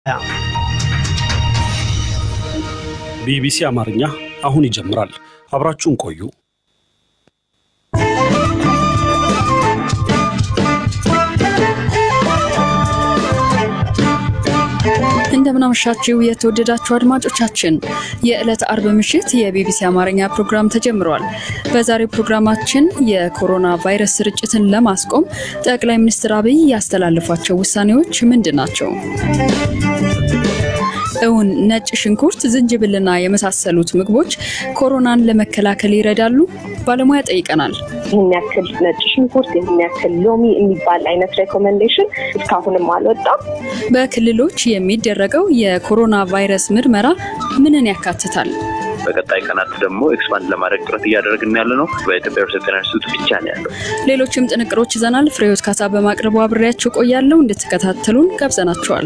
ቢቢሲ አማርኛ አሁን ይጀምራል። አብራችሁን ቆዩ። እንደምናመሻችው የተወደዳችሁ አድማጮቻችን የዕለት አርብ ምሽት የቢቢሲ አማርኛ ፕሮግራም ተጀምሯል። በዛሬው ፕሮግራማችን የኮሮና ቫይረስ ስርጭትን ለማስቆም ጠቅላይ ሚኒስትር አብይ ያስተላለፏቸው ውሳኔዎች ምንድን ናቸው? እውን ነጭ ሽንኩርት፣ ዝንጅብልና የመሳሰሉት ምግቦች ኮሮናን ለመከላከል ይረዳሉ? ባለሙያ ጠይቀናል። ይህን ያክል ነጭ ሽንኩርት፣ ይህን ያክል ሎሚ የሚባል አይነት ሬኮሜንዴሽን እስካሁንም አልወጣም። በክልሎች የሚደረገው የኮሮና ቫይረስ ምርመራ ምንን ያካትታል? በቀጣይ ቀናት ደግሞ ኤክስፓንድ ለማድረግ ጥረት እያደረግን ያለ ነው። በኢትዮጵያ ሕብረተሰብ ጤና ኢንስቲትዩት ብቻ ነው ያለው። ሌሎችም ጥንቅሮች ይዘናል። ፍሬዎት ካሳ በማቅረቡ አብሬያችሁ ቆያለሁ። እንድትከታተሉን ጋብዘናችኋል።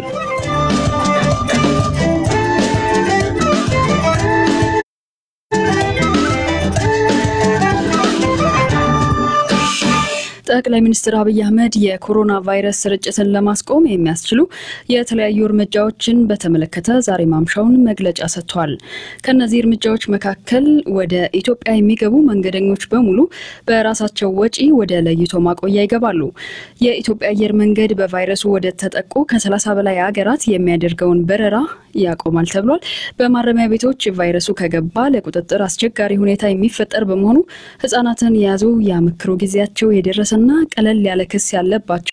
ጠቅላይ ሚኒስትር አብይ አህመድ የኮሮና ቫይረስ ስርጭትን ለማስቆም የሚያስችሉ የተለያዩ እርምጃዎችን በተመለከተ ዛሬ ማምሻውን መግለጫ ሰጥተዋል። ከእነዚህ እርምጃዎች መካከል ወደ ኢትዮጵያ የሚገቡ መንገደኞች በሙሉ በራሳቸው ወጪ ወደ ለይቶ ማቆያ ይገባሉ። የኢትዮጵያ አየር መንገድ በቫይረሱ ወደ ተጠቁ ከሰላሳ በላይ ሀገራት የሚያደርገውን በረራ ያቆማል ተብሏል። በማረሚያ ቤቶች ቫይረሱ ከገባ ለቁጥጥር አስቸጋሪ ሁኔታ የሚፈጠር በመሆኑ ሕጻናትን የያዙ የአመክሮ ጊዜያቸው የደረሰ እና ቀለል ያለ ክስ ያለባቸው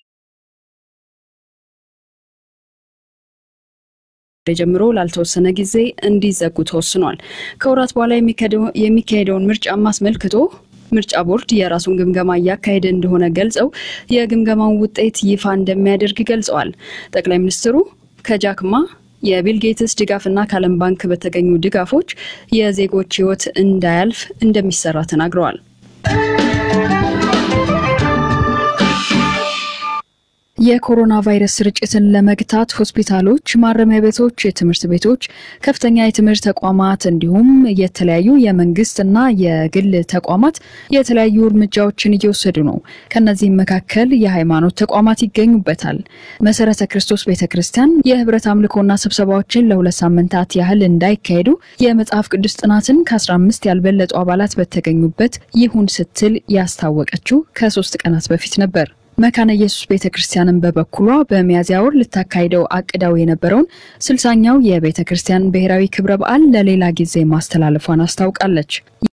ጀምሮ ላልተወሰነ ጊዜ እንዲዘጉ ተወስኗል። ከወራት በኋላ የሚካሄደውን ምርጫም አስመልክቶ ምርጫ ቦርድ የራሱን ግምገማ እያካሄደ እንደሆነ ገልጸው የግምገማውን ውጤት ይፋ እንደሚያደርግ ገልጸዋል። ጠቅላይ ሚኒስትሩ ከጃክማ የቢል ጌትስ ድጋፍና ከዓለም ባንክ በተገኙ ድጋፎች የዜጎች ሕይወት እንዳያልፍ እንደሚሰራ ተናግረዋል። የኮሮና ቫይረስ ስርጭትን ለመግታት ሆስፒታሎች፣ ማረሚያ ቤቶች፣ የትምህርት ቤቶች፣ ከፍተኛ የትምህርት ተቋማት እንዲሁም የተለያዩ የመንግስትና የግል ተቋማት የተለያዩ እርምጃዎችን እየወሰዱ ነው። ከነዚህም መካከል የሃይማኖት ተቋማት ይገኙበታል። መሰረተ ክርስቶስ ቤተ ክርስቲያን የህብረት አምልኮና ስብሰባዎችን ለሁለት ሳምንታት ያህል እንዳይካሄዱ የመጽሐፍ ቅዱስ ጥናትን ከ15 ያልበለጡ አባላት በተገኙበት ይሁን ስትል ያስታወቀችው ከሶስት ቀናት በፊት ነበር። መካነ ኢየሱስ ቤተ ክርስቲያንን በበኩሏ በሚያዝያ ወር ልታካሂደው አቅዳው የነበረውን ስልሳኛው የቤተ ክርስቲያን ብሔራዊ ክብረ በዓል ለሌላ ጊዜ ማስተላለፏን አስታውቃለች።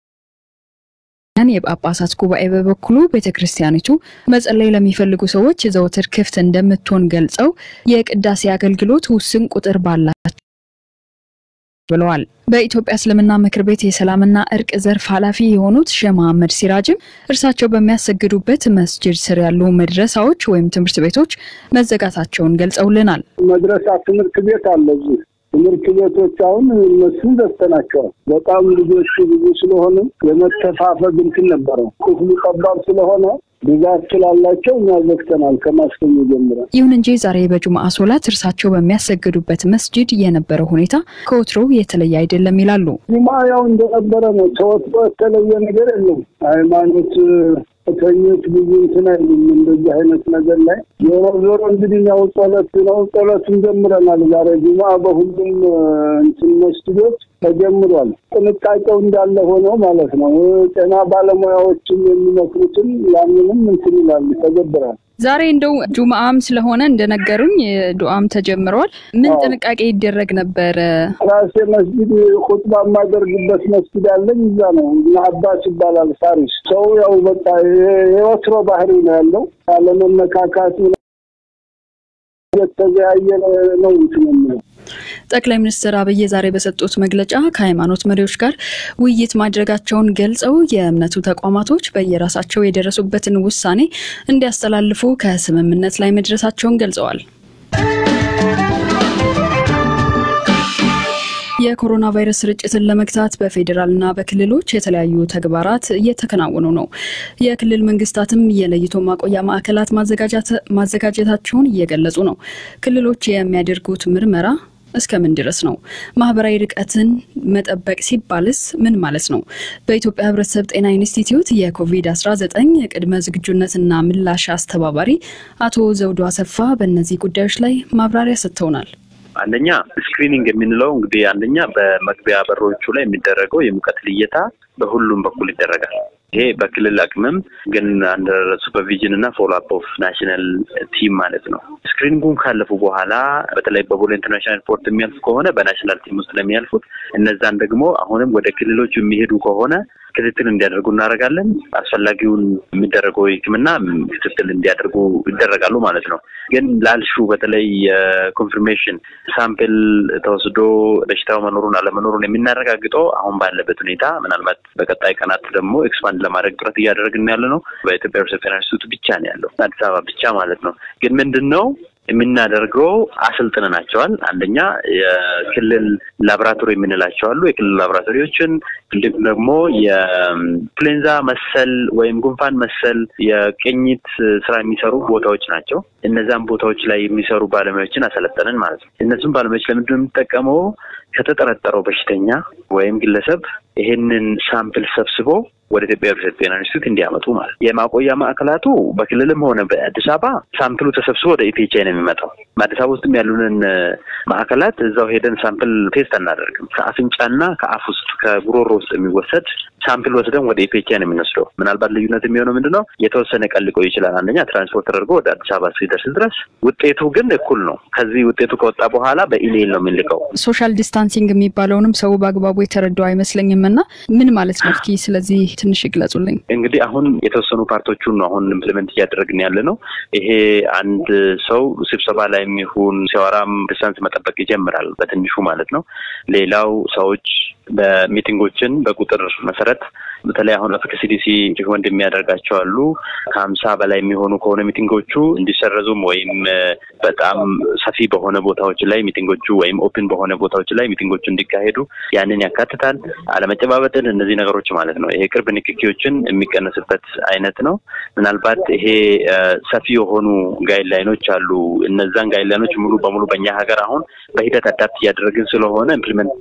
የጳጳሳት ጉባኤ በበኩሉ ቤተ ክርስቲያኒቱ መጸለይ ለሚፈልጉ ሰዎች ዘወትር ክፍት እንደምትሆን ገልጸው የቅዳሴ አገልግሎት ውስን ቁጥር ባላቸው ብለዋል። በኢትዮጵያ እስልምና ምክር ቤት የሰላምና እርቅ ዘርፍ ኃላፊ የሆኑት ሼህ መሐመድ ሲራጅም እርሳቸው በሚያሰግዱበት መስጅድ ስር ያሉ መድረሳዎች ወይም ትምህርት ቤቶች መዘጋታቸውን ገልጸውልናል። መድረሳ ትምህርት ቤት አለ እዚህ ትምህርት ቤቶች አሁን እነሱን ዘግተናቸዋል። በጣም ልጆች ብዙ ስለሆነ የመተፋፈግ እንትን ነበረው። ክፍሉ ጠባብ ስለሆነ ብዛት ስላላቸው እኛ ዘግተናል ከማስገኙ ጀምረን። ይሁን እንጂ ዛሬ በጁምአ ሶላት እርሳቸው በሚያሰግዱበት መስጅድ የነበረው ሁኔታ ከወትሮው የተለየ አይደለም ይላሉ። ጁማ ያው እንደነበረ ነው። ተወትሮ የተለየ ነገር የለም። ሃይማኖት ተኞች ብዙ እንትን አይሉም እንደዚህ አይነት ነገር ላይ ዞሮ ዞሮ እንግዲህ ያው ጸሎት ነው። ጸሎትን ጀምረናል ዛሬ ጁማ በሁሉም እንትን መስጊዶች ተጀምሯል። ጥንቃቄው እንዳለ ሆነው ማለት ነው። ጤና ባለሙያዎችም የሚመክሩትን ያንንም እንትን ይላሉ ተገብራል። ዛሬ እንደው ጁምአም ስለሆነ እንደነገሩኝ ዱዓም ተጀምረዋል። ምን ጥንቃቄ ይደረግ ነበር? ራሴ መስጊድ ኹጥባ የማደርግበት መስጊድ አለኝ። እዛ ነው እና አባስ ይባላል ሳሪስ። ሰው ያው በቃ የወትሮ ባህሪ ነው ያለው አለመነካካት የተዘያየ ነው እንትን የሚለው ጠቅላይ ሚኒስትር አብይ ዛሬ በሰጡት መግለጫ ከሃይማኖት መሪዎች ጋር ውይይት ማድረጋቸውን ገልጸው የእምነቱ ተቋማቶች በየራሳቸው የደረሱበትን ውሳኔ እንዲያስተላልፉ ከስምምነት ላይ መድረሳቸውን ገልጸዋል። የኮሮና ቫይረስ ስርጭትን ለመግታት በፌዴራልና በክልሎች የተለያዩ ተግባራት እየተከናወኑ ነው። የክልል መንግስታትም የለይቶ ማቆያ ማዕከላት ማዘጋጀታቸውን እየገለጹ ነው። ክልሎች የሚያደርጉት ምርመራ እስከምን ድረስ ነው? ማህበራዊ ርቀትን መጠበቅ ሲባልስ ምን ማለት ነው? በኢትዮጵያ ሕብረተሰብ ጤና ኢንስቲትዩት የኮቪድ-19 ቅድመ ዝግጁነትና ምላሽ አስተባባሪ አቶ ዘውዱ አሰፋ በእነዚህ ጉዳዮች ላይ ማብራሪያ ሰጥተውናል። አንደኛ ስክሪኒንግ የምንለው እንግዲህ አንደኛ በመግቢያ በሮቹ ላይ የሚደረገው የሙቀት ልየታ በሁሉም በኩል ይደረጋል። ይሄ በክልል አቅምም ግን አንደር ሱፐርቪዥን እና ፎሎ አፕ ኦፍ ናሽናል ቲም ማለት ነው። ስክሪኒንጉን ካለፉ በኋላ በተለይ በቦሌ ኢንተርናሽናል ኤርፖርት የሚያልፉ ከሆነ በናሽናል ቲም ውስጥ ነው የሚያልፉት። እነዛን ደግሞ አሁንም ወደ ክልሎች የሚሄዱ ከሆነ ክትትል እንዲያደርጉ እናደርጋለን። አስፈላጊውን የሚደረገው ሕክምና ክትትል እንዲያደርጉ ይደረጋሉ ማለት ነው። ግን ላልሹ በተለይ የኮንፊርሜሽን ሳምፕል ተወስዶ በሽታው መኖሩን አለመኖሩን የምናረጋግጠው አሁን ባለበት ሁኔታ ምናልባት በቀጣይ ቀናት ደግሞ ኤክስፓንድ ለማድረግ ጥረት እያደረግን ያለ ነው። በኢትዮጵያ ሪሰፕሽን ኢንስቲትዩት ብቻ ነው ያለው አዲስ አበባ ብቻ ማለት ነው። ግን ምንድን ነው የምናደርገው አሰልጥነናቸዋል። አንደኛ የክልል ላቦራቶሪ የምንላቸው አሉ። የክልል ላቦራቶሪዎችን እንዲሁም ደግሞ የኢንፍሉዌንዛ መሰል ወይም ጉንፋን መሰል የቅኝት ስራ የሚሰሩ ቦታዎች ናቸው። እነዛም ቦታዎች ላይ የሚሰሩ ባለሙያዎችን አሰለጠንን ማለት ነው። እነሱም ባለሙያዎች ለምንድን ነው የምንጠቀመው? ከተጠረጠረው በሽተኛ ወይም ግለሰብ ይሄንን ሳምፕል ሰብስቦ ወደ ኢትዮጵያ ሕብረተሰብ ጤና ኢንስቲትዩት እንዲያመጡ ማለት የማቆያ ማዕከላቱ በክልልም ሆነ በአዲስ አበባ ሳምፕሉ ተሰብስቦ ወደ ኢፒኤችአይ ነው የሚመጣው። በአዲስ አበባ ውስጥም ያሉንን ማዕከላት እዛው ሄደን ሳምፕል ቴስት አናደርግም። ከአፍንጫና ከአፍ ውስጥ ከጉሮሮ ውስጥ የሚወሰድ ሳምፕል ወስደን ወደ ኢፒኤችአይ ነው የምንወስደው። ምናልባት ልዩነት የሚሆነው ምንድን ነው? የተወሰነ ቀን ሊቆይ ይችላል። አንደኛ ትራንስፖርት ተደርጎ ወደ አዲስ አበባ እስኪደርስ ድረስ ውጤቱ ግን እኩል ነው። ከዚህ ውጤቱ ከወጣ በኋላ በኢሜይል ነው የምንልከው። ሶሻል ዲስታንሲንግ የሚባለውንም ሰው በአግባቡ የተረዳው አይመስለኝም እና ምን ማለት ነው? እስኪ ስለዚህ ትንሽ ይግለጹልኝ። እንግዲህ አሁን የተወሰኑ ፓርቶቹን ነው አሁን ኢምፕሊመንት እያደረግን ያለ ነው። ይሄ አንድ ሰው ስብሰባ ላይ የሚሆን ሲያወራም ዲስታንስ መጠበቅ ይጀምራል በትንሹ ማለት ነው። ሌላው ሰዎች በሚቲንጎችን በቁጥር መሰረት በተለይ አሁን አፍሪካ ሲዲሲ ሪኮመንድ የሚያደርጋቸው አሉ። ከሀምሳ በላይ የሚሆኑ ከሆነ ሚቲንጎቹ እንዲሰረዙም ወይም በጣም ሰፊ በሆነ ቦታዎች ላይ ሚቲንጎቹ ወይም ኦፕን በሆነ ቦታዎች ላይ ሚቲንጎቹ እንዲካሄዱ ያንን ያካትታል። አለመጨባበጥን፣ እነዚህ ነገሮች ማለት ነው። ይሄ ቅርብ ንክኪዎችን የሚቀነስበት አይነት ነው። ምናልባት ይሄ ሰፊ የሆኑ ጋይድላይኖች አሉ። እነዛን ጋይድላይኖች ሙሉ በሙሉ በእኛ ሀገር አሁን በሂደት አዳፕት እያደረግን ስለሆነ ኢምፕሊመንት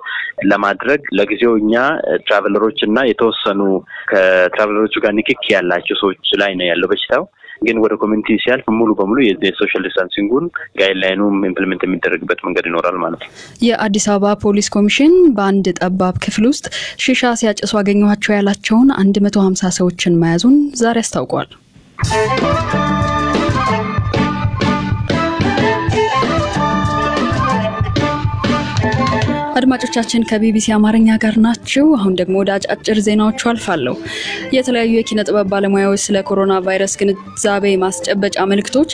ለማድረግ ለጊዜው እኛ ትራቨለሮች እና የተወሰኑ ከትራቨለሮቹ ጋር ንክኪ ያላቸው ሰዎች ላይ ነው ያለው በሽታው። ግን ወደ ኮሚኒቲ ሲያልፍ ሙሉ በሙሉ የሶሻል ዲስታንሲንጉን ጋይድላይኑም ኢምፕሊመንት የሚደረግበት መንገድ ይኖራል ማለት ነው። የአዲስ አበባ ፖሊስ ኮሚሽን በአንድ ጠባብ ክፍል ውስጥ ሺሻ ሲያጭሱ አገኘኋቸው ያላቸውን አንድ መቶ ሀምሳ ሰዎችን መያዙን ዛሬ አስታውቋል። አድማጮቻችን ከቢቢሲ አማርኛ ጋር ናችሁ። አሁን ደግሞ ወደ አጫጭር ዜናዎቹ አልፋለሁ። የተለያዩ የኪነ ጥበብ ባለሙያዎች ስለ ኮሮና ቫይረስ ግንዛቤ ማስጨበጫ መልእክቶች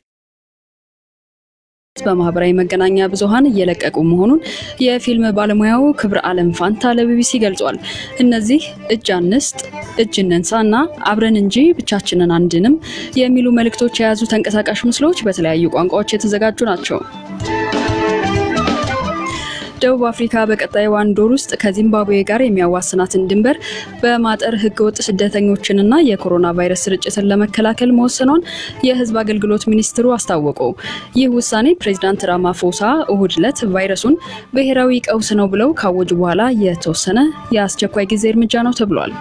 በማህበራዊ መገናኛ ብዙኃን እየለቀቁ መሆኑን የፊልም ባለሙያው ክብረ አለም ፋንታ ለቢቢሲ ገልጿል። እነዚህ እጅ አንስጥ፣ እጅ እንንሳ እና አብረን እንጂ ብቻችንን አንድንም የሚሉ መልእክቶች የያዙ ተንቀሳቃሽ ምስሎች በተለያዩ ቋንቋዎች የተዘጋጁ ናቸው። ደቡብ አፍሪካ በቀጣይ አንድ ወር ውስጥ ከዚምባብዌ ጋር የሚያዋስናትን ድንበር በማጠር ህገወጥ ስደተኞችንና የኮሮና ቫይረስ ስርጭትን ለመከላከል መወሰኗን የህዝብ አገልግሎት ሚኒስትሩ አስታወቁ። ይህ ውሳኔ ፕሬዚዳንት ራማፎሳ እሁድ ዕለት ቫይረሱን ብሔራዊ ቀውስ ነው ብለው ካወጁ በኋላ የተወሰነ የአስቸኳይ ጊዜ እርምጃ ነው ተብሏል።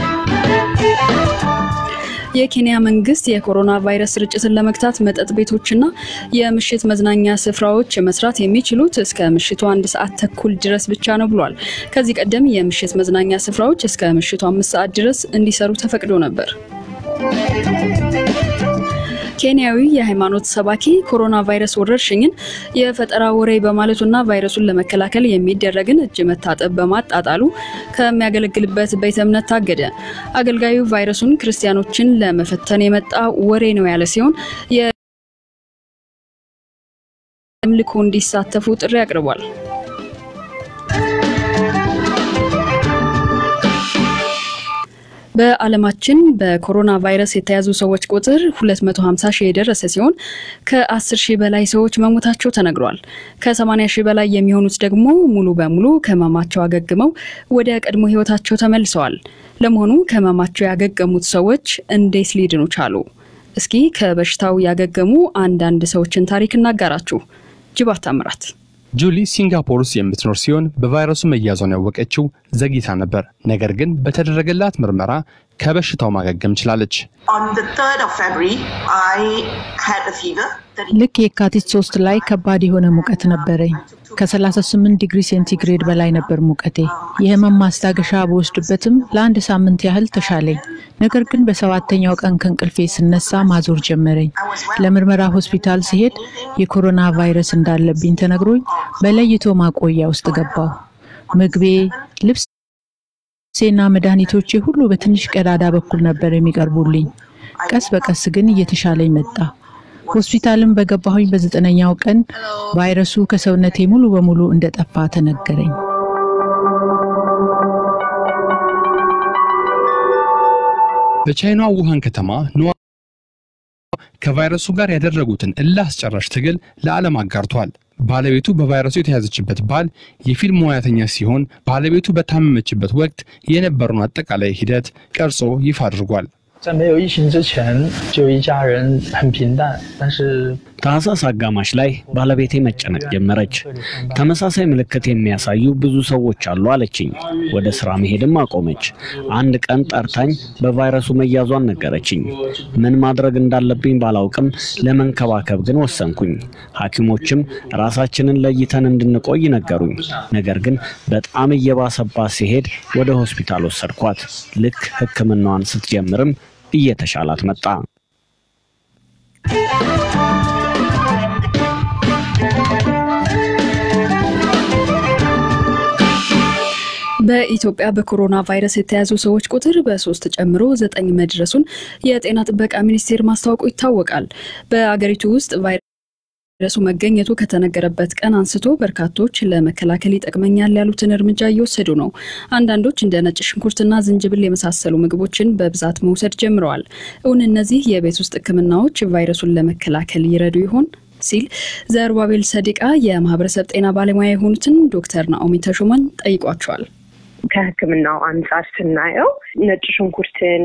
የኬንያ መንግስት የኮሮና ቫይረስ ስርጭትን ለመግታት መጠጥ ቤቶችና የምሽት መዝናኛ ስፍራዎች መስራት የሚችሉት እስከ ምሽቱ አንድ ሰዓት ተኩል ድረስ ብቻ ነው ብሏል። ከዚህ ቀደም የምሽት መዝናኛ ስፍራዎች እስከ ምሽቱ አምስት ሰዓት ድረስ እንዲሰሩ ተፈቅዶ ነበር። ኬንያዊ የሃይማኖት ሰባኪ ኮሮና ቫይረስ ወረርሽኝን የፈጠራ ወሬ በማለቱና ቫይረሱን ለመከላከል የሚደረግን እጅ መታጠብ በማጣጣሉ ከሚያገለግልበት ቤተ እምነት ታገደ። አገልጋዩ ቫይረሱን ክርስቲያኖችን ለመፈተን የመጣ ወሬ ነው ያለ ሲሆን የአምልኮ እንዲሳተፉ ጥሪ አቅርቧል። በዓለማችን በኮሮና ቫይረስ የተያዙ ሰዎች ቁጥር 250 ሺህ የደረሰ ሲሆን ከ10 ሺህ በላይ ሰዎች መሞታቸው ተነግሯል። ከ80 ሺህ በላይ የሚሆኑት ደግሞ ሙሉ በሙሉ ከህመማቸው አገግመው ወደ ቀድሞ ህይወታቸው ተመልሰዋል። ለመሆኑ ከህመማቸው ያገገሙት ሰዎች እንዴት ሊድኑ ቻሉ? እስኪ ከበሽታው ያገገሙ አንዳንድ ሰዎችን ታሪክ እናጋራችሁ። ጅባት ታምራት ጁሊ ሲንጋፖር ውስጥ የምትኖር ሲሆን በቫይረሱ መያዟን ያወቀችው ዘግይታ ነበር። ነገር ግን በተደረገላት ምርመራ ከበሽታው ማገገም ችላለች። ልክ የካቲት ሶስት ላይ ከባድ የሆነ ሙቀት ነበረኝ። ከ38 ዲግሪ ሴንቲግሬድ በላይ ነበር ሙቀቴ። የህመም ማስታገሻ በወስድበትም ለአንድ ሳምንት ያህል ተሻለኝ። ነገር ግን በሰባተኛው ቀን ከእንቅልፌ ስነሳ ማዞር ጀመረኝ። ለምርመራ ሆስፒታል ሲሄድ የኮሮና ቫይረስ እንዳለብኝ ተነግሮኝ በለይቶ ማቆያ ውስጥ ገባሁ። ምግቤ፣ ልብሴና መድኃኒቶቼ ሁሉ በትንሽ ቀዳዳ በኩል ነበር የሚቀርቡልኝ። ቀስ በቀስ ግን እየተሻለኝ መጣ። ሆስፒታልም በገባሁኝ በዘጠነኛው ቀን ቫይረሱ ከሰውነቴ ሙሉ በሙሉ እንደጠፋ ተነገረኝ። በቻይናዋ ውሃን ከተማ ነዋ ከቫይረሱ ጋር ያደረጉትን እልህ አስጨራሽ ትግል ለዓለም አጋርቷል። ባለቤቱ በቫይረሱ የተያዘችበት ባል የፊልም ሙያተኛ ሲሆን ባለቤቱ በታመመችበት ወቅት የነበረውን አጠቃላይ ሂደት ቀርጾ ይፋ አድርጓል። 在没有疫情之前，就一家人很平淡，但是 ታህሳስ አጋማሽ ላይ ባለቤቴ መጨነቅ ጀመረች። ተመሳሳይ ምልክት የሚያሳዩ ብዙ ሰዎች አሉ አለችኝ። ወደ ስራ መሄድም አቆመች። አንድ ቀን ጠርታኝ በቫይረሱ መያዟን ነገረችኝ። ምን ማድረግ እንዳለብኝ ባላውቅም ለመንከባከብ ግን ወሰንኩኝ። ሐኪሞችም ራሳችንን ለይተን እንድንቆይ ነገሩኝ። ነገር ግን በጣም እየባሰባት ሲሄድ ወደ ሆስፒታል ወሰድኳት። ልክ ሕክምናዋን ስትጀምርም እየተሻላት መጣ። በኢትዮጵያ በኮሮና ቫይረስ የተያዙ ሰዎች ቁጥር በሶስት ጨምሮ ዘጠኝ መድረሱን የጤና ጥበቃ ሚኒስቴር ማስታወቁ ይታወቃል። በአገሪቱ ውስጥ ቫይረሱ መገኘቱ ከተነገረበት ቀን አንስቶ በርካቶች ለመከላከል ይጠቅመኛል ያሉትን እርምጃ እየወሰዱ ነው። አንዳንዶች እንደ ነጭ ሽንኩርትና ዝንጅብል የመሳሰሉ ምግቦችን በብዛት መውሰድ ጀምረዋል። እውን እነዚህ የቤት ውስጥ ሕክምናዎች ቫይረሱን ለመከላከል ይረዱ ይሆን ሲል ዘሩባቤል ሰዲቃ የማህበረሰብ ጤና ባለሙያ የሆኑትን ዶክተር ናኦሚ ተሾመን ጠይቋቸዋል። ከህክምናው አንጻር ስናየው ነጭ ሽንኩርትን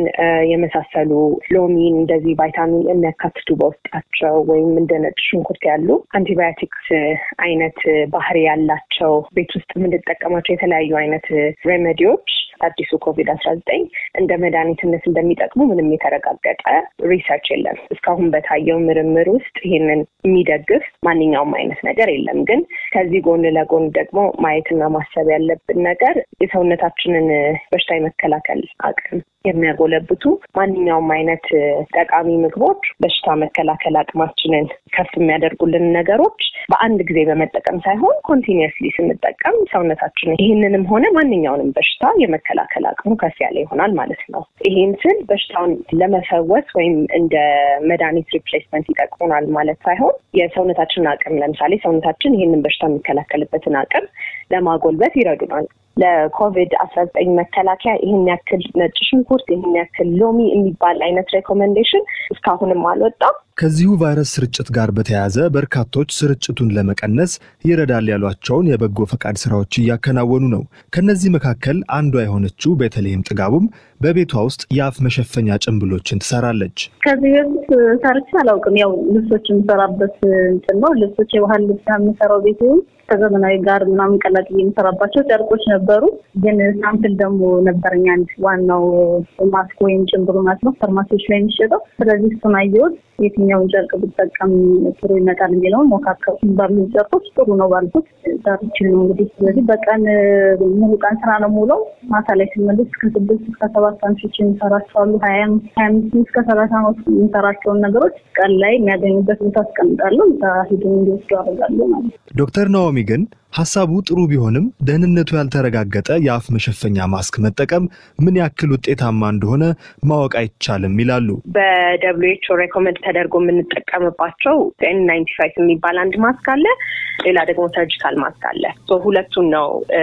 የመሳሰሉ ሎሚን፣ እንደዚህ ቫይታሚን የሚያካትቱ በውስጣቸው ወይም እንደ ነጭ ሽንኩርት ያሉ አንቲባዮቲክስ አይነት ባህሪ ያላቸው ቤት ውስጥ የምንጠቀማቸው የተለያዩ አይነት ሬሜዲዎች አዲሱ ኮቪድ አስራ ዘጠኝ እንደ መድኃኒትነት እንደሚጠቅሙ ምንም የተረጋገጠ ሪሰርች የለም። እስካሁን በታየው ምርምር ውስጥ ይህንን የሚደግፍ ማንኛውም አይነት ነገር የለም። ግን ከዚህ ጎን ለጎን ደግሞ ማየትና ማሰብ ያለብን ነገር የሰውነታችንን በሽታ የመከላከል አቅም የሚያጎለብቱ ማንኛውም አይነት ጠቃሚ ምግቦች በሽታ መከላከል አቅማችንን ከፍ የሚያደርጉልን ነገሮች በአንድ ጊዜ በመጠቀም ሳይሆን ኮንቲኒየስሊ ስንጠቀም ሰውነታችን ይህንንም ሆነ ማንኛውንም በሽታ የመከላከል አቅሙ ከፍ ያለ ይሆናል ማለት ነው። ይህን ስል በሽታውን ለመፈወስ ወይም እንደ መድኃኒት ሪፕሌስመንት ይጠቅሙናል ማለት ሳይሆን የሰውነታችንን አቅም ለምሳሌ ሰውነታችን ይህንን በሽታ የሚከላከልበትን አቅም ለማጎልበት ይረዱናል። ለኮቪድ አስራ ዘጠኝ መከላከያ ይህን ያክል ነጭ ሽንኩርት ይህን ያክል ሎሚ የሚባል አይነት ሬኮሜንዴሽን እስካሁንም አልወጣም። ከዚሁ ቫይረስ ስርጭት ጋር በተያያዘ በርካቶች ስርጭቱን ለመቀነስ ይረዳል ያሏቸውን የበጎ ፈቃድ ስራዎች እያከናወኑ ነው። ከነዚህ መካከል አንዷ የሆነችው ቤተልሔም ጥጋቡም በቤቷ ውስጥ የአፍ መሸፈኛ ጭንብሎችን ትሰራለች። ከዚህ በፊት ሰርቼ አላውቅም። ያው ልብሶች የምሰራበት እንትን ነው። ልብሶች የባህል ልብስ የምሰራው ቤት ከዘመናዊ ጋር ምናምን ቀላቅዬ የምሰራባቸው ጨርቆች ነበሩ። ግን ሳምፕል ደግሞ ነበረኝ አንድ ዋናው ማስክ ወይም ጭንብሉ ማለት ነው ፋርማሲዎች ላይ የሚሸጠው። ስለዚህ እሱን አየሁት። የትኛውን ጨርቅ ብጠቀም ጥሩ ይመጣል የሚለውን ሞካከሩ። ባሉ ጨርቆች ጥሩ ነው ባልኩት ሰርችል ነው እንግዲህ። ስለዚህ በቀን ሙሉ ቀን ስራ ነው ሙለው። ማታ ላይ ስመለስ እስከ ስድስት እስከ ሰባት ሳምሾች የሚሰራቸዋሉ። ሀያ ሀያ አምስት እስከ ሰላሳ ነው የሚሰራቸውን ነገሮች ቀን ላይ የሚያገኙበት ቦታ አስቀምጣለሁ። እዛ ሂዶ እንዲወስዱ አደርጋለሁ ማለት ነው። ዶክተር ናኦሚ ግን ሀሳቡ ጥሩ ቢሆንም ደህንነቱ ያልተረጋገጠ የአፍ መሸፈኛ ማስክ መጠቀም ምን ያክል ውጤታማ እንደሆነ ማወቅ አይቻልም ይላሉ። በደብሊው ኤች ኦ ሬኮመንድ ተደርጎ የምንጠቀምባቸው ኤን ናይንቲ ፋይቭ የሚባል አንድ ማስክ አለ። ሌላ ደግሞ ሰርጂካል ማስክ አለ። ሁለቱን ነው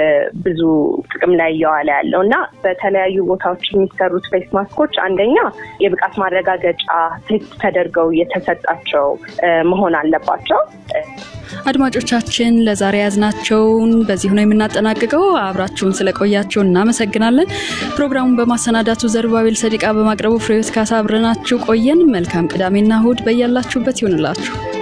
ብዙ ጥቅም ላይ እየዋለ ያለው እና በተለያዩ ቦታዎች የሚሰሩት ፌስ ማስኮች አንደኛ የብቃት ማረጋገጫ ቴስት ተደርገው የተሰጣቸው መሆን አለባቸው። አድማጮቻችን ለዛሬ ያዝናቸውን በዚህ ነው የምናጠናቅቀው። አብራችሁን ስለቆያችሁ እናመሰግናለን። ፕሮግራሙን በማሰናዳቱ ዘሩባቤል ሰዲቃ፣ በማቅረቡ ፍሬዎት ካሳ አብረናችሁ ቆየን። መልካም ቅዳሜና እሁድ በያላችሁበት ይሆንላችሁ።